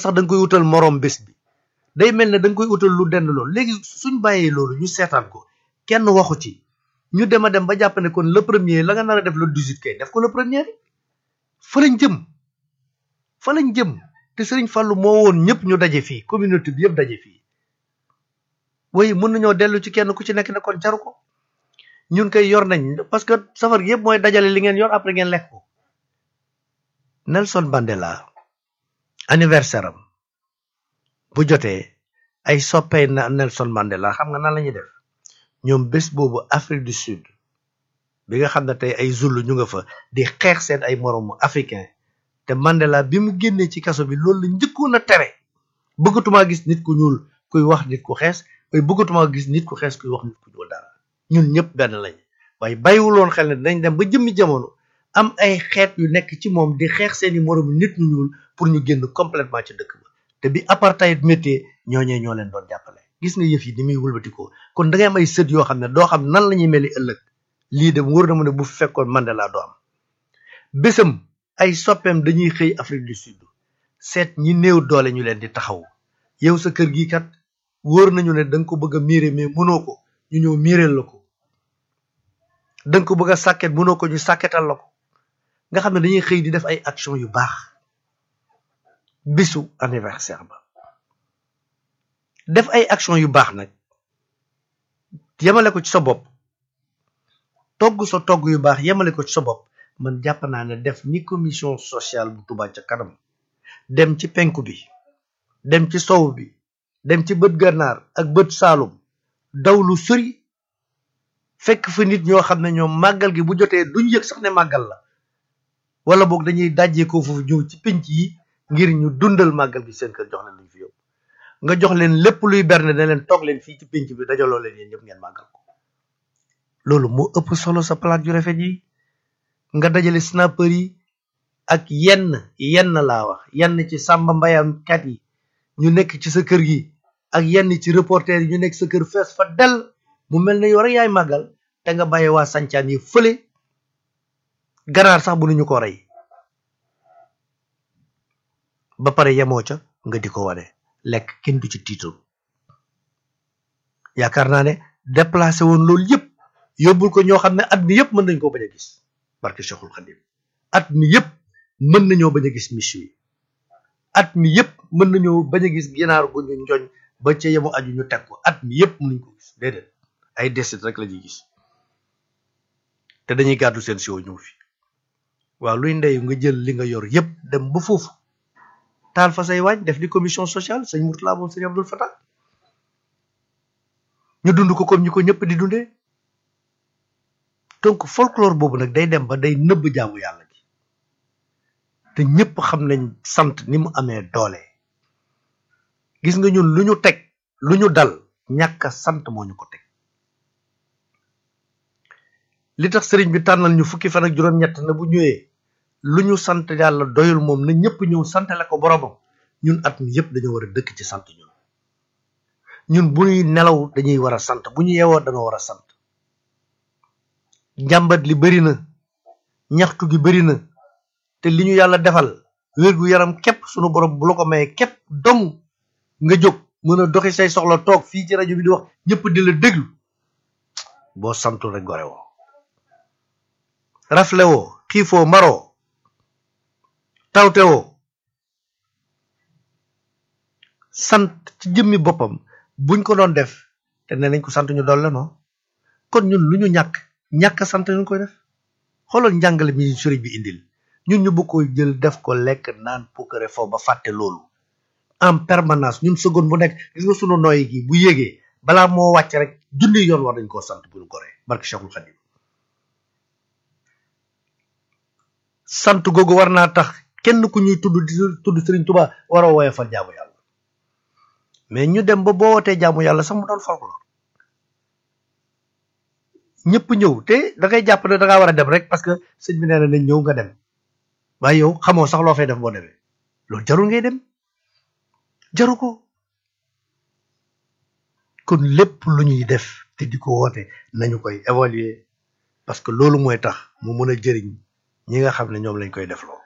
sax da nga koy utal moroom bés bi day mel ne da nga koy utal lu dend loolu léegi suñ bàyyee loolu ñu seetaan ko kenn waxu ci ñu dem a dem ba jàpp ne kon le premier la nga nar a def le 18 kay def ko le premier fa lañ jëm fa lañ jëm te Serigne Fallou moo woon ñëpp ñu daje fii communauté bi yëpp daje fii waaye mën nañoo dellu ci kenn ku ci nekk ne kon jaru ko ñun koy yor nañ parce que safar gi yëpp mooy dajale li ngeen yor après ngeen lekk ko Nelson Mandela anniversaire am bu jotee ay soppey na Nelson Mandela xam nga nan la ñuy def ñoom bés boobu Afrique du Sud bi nga xam ne tey ay Zulu ñu nga fa di xeex seen ay moroomu africain te Mandela bi mu génnee ci kaso bi loolu la njëkkoon a tere bëggatumaa gis nit ku ñuul kuy wax nit ku xees waaye bëggatumaa gis nit ku xees kuy wax nit ku ñuul dara ñun ñëpp benn lañ waaye bàyyiwuloon xel ne dañ dem ba jëmmi jamono am ay xeet yu nekk ci moom di xeex seeni moroomu nit ñu ñuul pour ñu génn complètement ci dëkk ba te bi apartheid métier ñooñee ñoo leen doon jàppale gis nga yëf yi ni muy wëlbatikoo kon da ngay am ay sët yoo xam ne doo xam nan la ñuy meli ëllëg lii de wóor na mu ne bu fekkoon Mandela doo am bésam ay soppeem dañuy xëy Afrique du Sud seet ñi néew doole ñu leen di taxaw yow sa kër gi kat wóor nañu ne da nga ko bëgg a miire mais mënoo ko ñu ñëw miireel la ko da nga ko bëgg a sàkket mënoo ko ñu sàkketal la ko nga xam ne dañuy xëy di def ay action yu baax bisu anniversaire ba def ay action yu baax nag yemale ko ci sa bopp togg sa togg yu baax yemale ko ci sa bopp man jàpp naa ne def ni commission sociale bu Touba ca kanam dem ci penku bi dem ci sow bi dem ci bët gànnaar ak bët saalum daw lu sori fekk fa nit ñoo xam ne ñoom màggal gi bu jotee duñ yëg sax ne màggal la wala boog dañuy dajjee ko foofu ñëw ci penc yi ngir ñu dundal màggal gi seen kër jox leen lañ fi yóbbu nga jox leen lépp luy berne ne leen toog leen fii ci penc bi dajaloo leen yéen ñëpp ngeen màggal ko loolu moo ëpp solo sa palaat yu rafet yi nga dajale snapper yi ak yenn yenn laa wax yenn ci sàmba mbayam kat yi ñu nekk ci sa kër gi ak yenn ci reporter yi ñu nekk sa kër fees fa del mu mel ne yow rek yaay màggal te nga bàyyi waa sancaan yi fële ganaar sax bu ñu ko rey ba pare yemoo ca nga di ko wane lekk kenn du ci tiitoon yaakaar naa ne déplacé woon loolu yëpp yóbbul ko ñoo xam ne at mi yëpp mën nañ koo bañ a gis barke Cheikhul Khadim at mi yëpp mën nañoo bañ a gis michu yi at mi yëpp mën nañoo bañ a gis ginaar gu ñu njoñ ba ca yemu aju ñu teg ko at mi yëpp mënuñ ko gis déedéet ay desit rek la ñuy gis te dañuy gàddu seen siwo ñëw fi waaw luy ndeyu nga jël li nga yor yëpp dem ba foofu taal fa say waañ def di commission sociale sëñ Mourtala moom sëñ Abdul Fatah ñu dund ko comme ñu ko ñëpp di dundee donc folklore boobu nag day dem ba day nëbb jaamu yàlla gi te ñëpp xam nañ sant ni mu amee doole gis nga ñun lu ñu teg lu ñu dal ñàkk a sant moo ñu ko teg li tax sëriñ bi tànnal ñu fukki fan ak juróom-ñett na bu ñëwee lu ñu sant yàlla doyul moom na ñëpp ñëw santale ko boromam ñun at mi yëpp dañoo war a dëkk ci sant ñun ñun bu ñuy nelaw dañuy war a sant bu ñu yeewoo dañoo war a sant njàmbat li bari na ñaxtu gi bari na te li ñu yàlla defal wér gu yaram képp sunu borom bu la ko mayee képp dong nga jóg mën a doxi say soxla toog fii ci rajo bi di wax ñëpp di la déglu boo santul rek gore woo rafle woo xiifoo maroo tawte woo sant ci jëmmi boppam buñ ko doon def te ne nañ ko sant ñu dolle non kon ñun lu ñu ñàkk ñàkk sant ñu koy def xoolal njàngale mi sëriñ bi indil ñun ñu bëgg ko jël def ko lekk naan pukkare foofu ba fàtte loolu en permanence ñun seconde bu nekk gis nga sunu nooyi gi bu yégee balaa moo wàcc rek junni yoon war dañ koo sant bu ñu goree barke Cheikhul Khadim sant googu war naa tax kenn ku ñuy tudd di tudd Sëriñ Tuba war a wooye fal jaamu yàlla mais ñu dem ba boo wootee jaamu yàlla sax mu doon folklore ñëpp ñëw te da ngay jàpp ne da ngaa war a dem rek parce que sëñ bi nee na nañ ñëw nga dem waaye yow xamoo sax loo fay def boo demee loolu jarul ngay dem jaru ko kon lépp lu ñuy def te di ko woote nañu koy évaluer parce que loolu mooy tax mu mën a jëriñ ñi nga xam ne ñoom lañ koy defloo